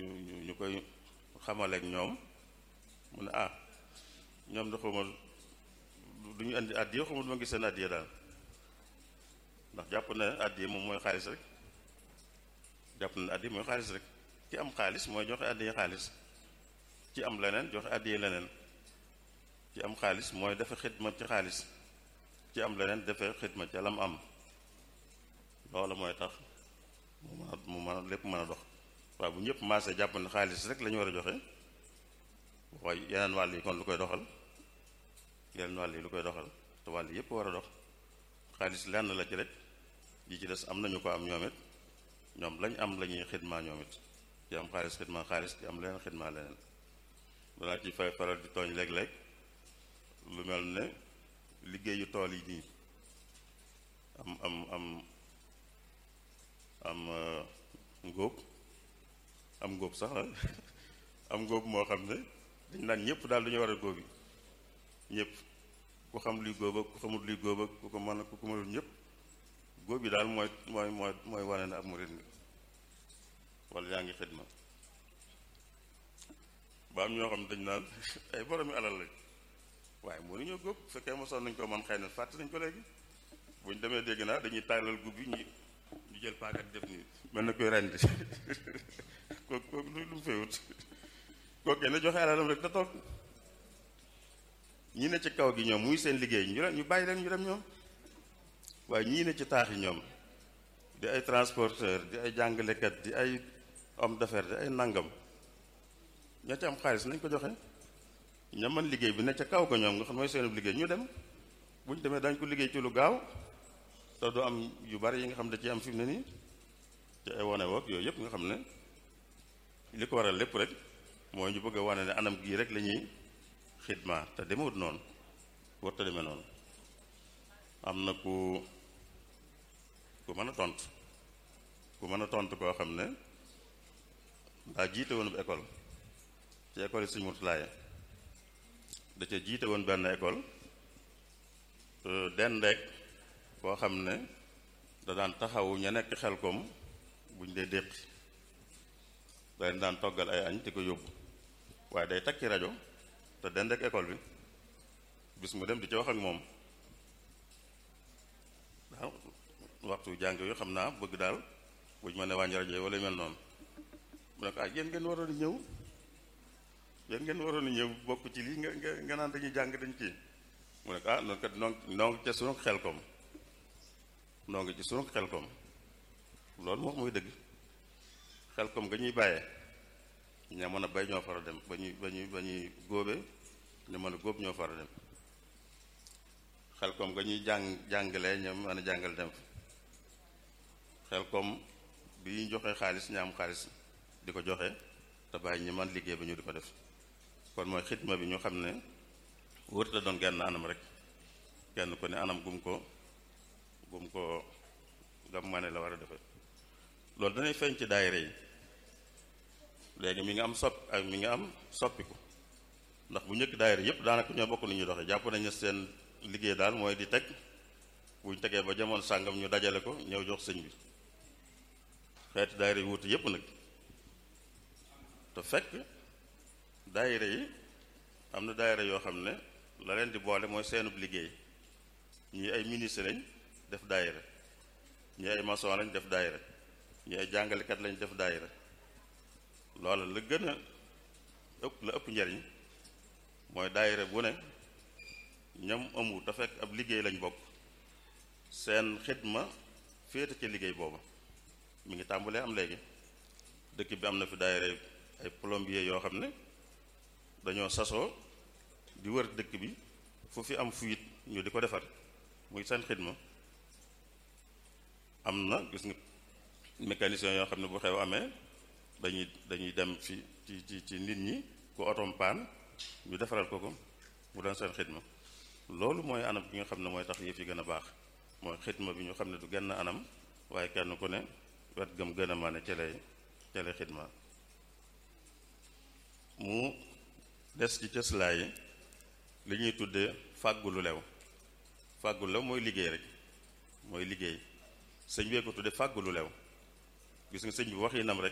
ñu ñu ñu koy xamaleek ñoom mu ne ah ñoom da xawma du ñu indi addiya xawma du ma gis seen addiya daal ndax jàpp na addiya moom mooy xaalis rek jàpp na addiya mooy xaalis rek ci am xaalis mooy joxe addiya xaalis ci am leneen joxe addiya leneen ci am xaalis mooy dafa xidma ci xaalis ci am leneen dafa xidma ci lam am loola mooy tax mu mën a mu mën a lépp mën a dox waaye bu ñëpp maasee jàpp ne xaalis rek la ñu war a joxe waaye yeneen wàll yi kon lu koy doxal yeneen wàll yi lu koy doxal te wàll yëpp war a dox xaalis lenn la ci rek yi ci des am nañu ko am ñoom it ñoom lañ am la ñuy xidmaa ñoom it ci am xaalis xidmaa xaalis ci am leneen xidmaa leneen balaa ci fay faral di tooñ léeg-léeg lu mel ne liggéeyu tool yi nii am am am am ngóob am ngóob sax la am ngóob moo xam ne dañ naan ñëpp daal dañu war a góob yi ñëpp ku xam luy góob ak ku xamul luy góob ak ku ko mën ku ko mënul ñëpp góob yi daal mooy mooy mooy mooy wane ne ab murit nga wala yaa ngi xidma ba am ñoo xam ne dañ naan ay boromi alal lañ waaye mënuñoo góob bu fekkee mosoon nañ ko man xëy na fàtte nañ ko léegi buñ demee dégg naa dañuy tàllal gub yi ñu ñu jël paagat def nii mel na koy rendi kooku kooku lu lu mu féewut kooku ne joxe alalam rek da toog ñi ne ci kaw gi ñoom muy seen liggéey ñu leen ñu bàyyi leen ñu dem ñoom waaye ñii ne ci taax yi ñoom di ay transporteur di ay jàngalekat di ay homme d'affaires di ay nangam ña ci am xaalis nañ ko joxe ña man liggéey bi ne ca kaw ko ñoom nga xam mooy seen liggéey ñu dem bu ñu demee dañ ko liggéey ci lu gaaw te du am yu bari yi nga xam ne da ci am fi mu ne nii ci ay wane woog yooyu yëpp nga xam ne li ko waral lépp rek mooy ñu bëgg a wane ne anam gii rek la ñuy xidma te demewut noonu war te demee noonu am na ku ku mën a tontu ku mën a tontu koo xam ne daa jiite woon bu école ci école yi Sëñ Murtalaaye da ca jiite woon benn école dendeek koo xam ne da daan taxawu ña nekk xel kom buñ dee déqi da leen daan toggal ay añ di ko yóbbu waaye day takki rajo te dendeek école bi bis mu dem di ci wax ak moom waaw waxtu jàng yu xam naa bëgg daal buñ mën a wàññi rajo yi wala mel noonu mu ne ko ah yéen ngeen waroon a ñëw yéen ngeen waroon a ñëw bokk ci lii nga nga nga naan dañuy jàng dañ kii mu ne ko ah noonu kat noo noo ngi ca sunu xel kom noo ngi ci sunu xel kom loolu moom mooy dëgg xel kom nga ñuy bàyyee ña mën a bay ñoo fara dem ba ñuy ba ñuy ba ñuy góobe ñu mën a góob ñoo fara dem xel kom nga ñuy jàng jàngalee ña mën a jàngal dem xel kom bi ñu joxe xaalis ña am xaalis di ko joxe te bàyyi ñi man liggéey ba ñu di ko def kon mooy xidma bi ñu xam ne wërta doon genn anam rek kenn ko ne anam gum ko gum ko gam ma ne la war a defe loolu danay feeñ ci daayira yi léegi mi nga am sopp ak mi nga am soppiku ndax bu njëkk daayira yëpp daanaka ñoo bokk ni ñuy doxee jàpp nañu seen liggéey daal mooy di teg buñ tegee ba jamono sàngam ñu dajale ko ñëw jox sëñ bi xeeti daayira yi wuute yëpp nag te fekk daayira yi am na daayira yoo xam ne la leen di boole mooy seenub liggéey ñii ay ministre lañ def daayira ñii ay maçon lañ def daayira ñii ay jàngalekat lañ def daayira loola la gën a ëpp la ëpp njariñ mooy daayira bu ne ñam amu te fekk ab liggéey lañ bokk seen xidma féete ci liggéey booba mi ngi tàmbalee am léegi dëkk bi am na fi daayira ay plombier yoo xam ne dañoo sasoo di wër dëkk bi fu fi am fuite ñu di ko defar muy seen xidma am na gis nga mécanicien yoo xam ne bu xew amee dañuy dañuy dem fi ci ci ci nit ñi ku otom paan ñu defaral ko ko mu doon seen xidma loolu mooy anam bi nga xam ne mooy tax yëf yi gën a baax mooy xidma bi ñu xam ne du genn anam waaye kenn ku ne wet gëm gën a mane ca lay ca lay xidma mu des ci cëslaay yi li ñuy tuddee fàggu lu lew fàggu lu lew mooy liggéey rek mooy liggéey sëñ bee ko tuddee fàggu lu lew gis nga sëñ bi wax yi nam rek